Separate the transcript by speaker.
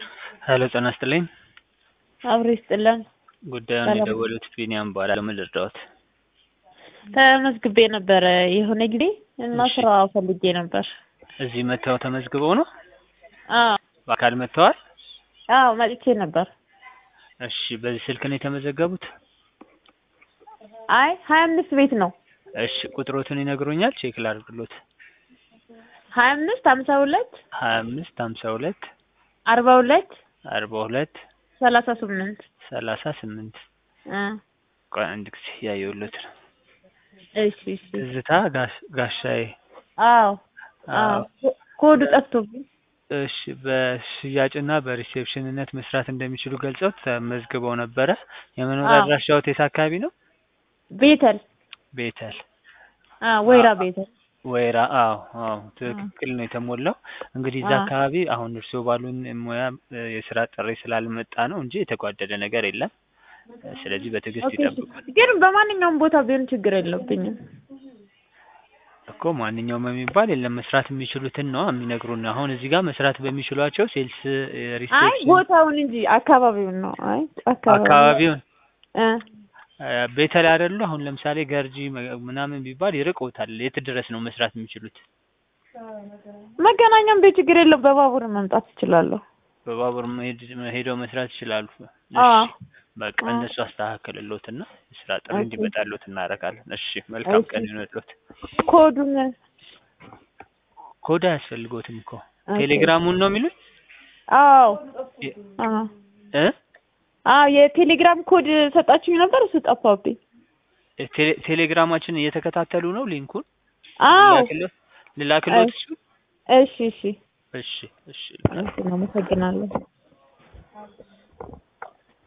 Speaker 1: ሄሎ ጤና ይስጥልኝ።
Speaker 2: አብሮ ይስጥልን።
Speaker 1: ጉዳዩን
Speaker 2: ሰላም።
Speaker 1: የደወሉት ቢኒያም እባላለሁ። ምን ልርዳዎት?
Speaker 2: ተመዝግቤ ነበረ የሆነ ጊዜ እና
Speaker 1: እሺ።
Speaker 2: ስራ ፈልጌ ነበር።
Speaker 1: እዚህ መጥተው ተመዝግበው ነው?
Speaker 2: አዎ
Speaker 1: በአካል መጥተዋል?
Speaker 2: አዎ መጥቼ ነበር።
Speaker 1: እሺ። በዚህ ስልክ ነው የተመዘገቡት?
Speaker 2: አይ ሀያ አምስት ቤት ነው።
Speaker 1: እሺ። ቁጥሮትን ይነግሩኛል? ቼክ ላድርግሎት።
Speaker 2: ሀያ አምስት ሀምሳ ሁለት
Speaker 1: ሀያ አምስት ሀምሳ ሁለት
Speaker 2: አርባ ሁለት
Speaker 1: አርባ ሁለት
Speaker 2: ሰላሳ ስምንት
Speaker 1: ሰላሳ ስምንት
Speaker 2: እ
Speaker 1: ቆይ አንድ ጊዜ ያየሁሎት ነው።
Speaker 2: እሺ እሺ
Speaker 1: ትዝታ ጋሽ- ጋሻዬ
Speaker 2: አዎ አዎ ኮ- ኮዱ ጠፍቶብኝ
Speaker 1: እሺ በሽያጭና በሪሴፕሽንነት መስራት እንደሚችሉ ገልጸው ተመዝግበው ነበረ። የመኖሪያ
Speaker 2: አዎ።
Speaker 1: አድራሻዎት የት አካባቢ ነው?
Speaker 2: ቤተል
Speaker 1: ቤተል
Speaker 2: አዎ ወይራ
Speaker 1: አዎ።
Speaker 2: ቤተል
Speaker 1: ወይራ። አዎ አዎ ትክክል ነው የተሞላው። እንግዲህ እዛ
Speaker 2: አዎ።
Speaker 1: አካባቢ አሁን እርስዎ ባሉን ሙያ እ፣ የስራ ጥሪ ስላልመጣ ነው እንጂ የተጓደለ ነገር የለም። እ፣ ስለዚህ በትዕግስት
Speaker 2: ኦኬ እሺ።
Speaker 1: ይጠብቁ
Speaker 2: ግን በማንኛውም ቦታ ቢሆን ችግር የለብኝም።
Speaker 1: እኮ ማንኛውም የሚባል የለም። መስራት የሚችሉትን ነው የሚነግሩን። አሁን እዚህ ጋር መስራት በሚችሏቸው ሴልስ፣ እ፣
Speaker 2: አይ
Speaker 1: ሪሴፕሽን
Speaker 2: ቦታውን እንጂ አካባቢውን ነው። አይ አካባቢ
Speaker 1: አካባቢውን
Speaker 2: እ
Speaker 1: እ፣ ቤተል አይደሉ? አሁን ለምሳሌ ገርጂ መ- ምናምን ቢባል ይርቆታል። የት ድረስ ነው መስራት የሚችሉት?
Speaker 2: መገናኛም ቤት ችግር የለው። በባቡር መምጣት እችላለሁ።
Speaker 1: በባቡር መሄድ ሄደው መስራት ይችላሉ።
Speaker 2: አዎ
Speaker 1: እሺ በቃ
Speaker 2: አዎ።
Speaker 1: እነሱ አስተካክልሎትና የስራ ጥሪ
Speaker 2: ኦኬ።
Speaker 1: እንዲመጣሎት እናደርጋለን። እሺ መልካም
Speaker 2: እሺ።
Speaker 1: ቀን ይሁንልዎት።
Speaker 2: ኮዱን
Speaker 1: ኮድ አያስፈልጎትም እኮ
Speaker 2: ኦኬ።
Speaker 1: ቴሌግራሙን ነው የሚሉት
Speaker 2: አዎ
Speaker 1: የ-
Speaker 2: አዎ
Speaker 1: እ
Speaker 2: አዎ የቴሌግራም ኮድ ሰጣችሁኝ ነበር፣ እሱ ጠፋብኝ።
Speaker 1: ቴሌ- ቴሌግራማችን እየተከታተሉ ነው። ሊንኩን
Speaker 2: አዎ
Speaker 1: ልላክልዎት ልላክልዎት? እሱ
Speaker 2: እሺ እሺ
Speaker 1: እሺ እሺ
Speaker 2: እሺ፣ አመሰግናለሁ።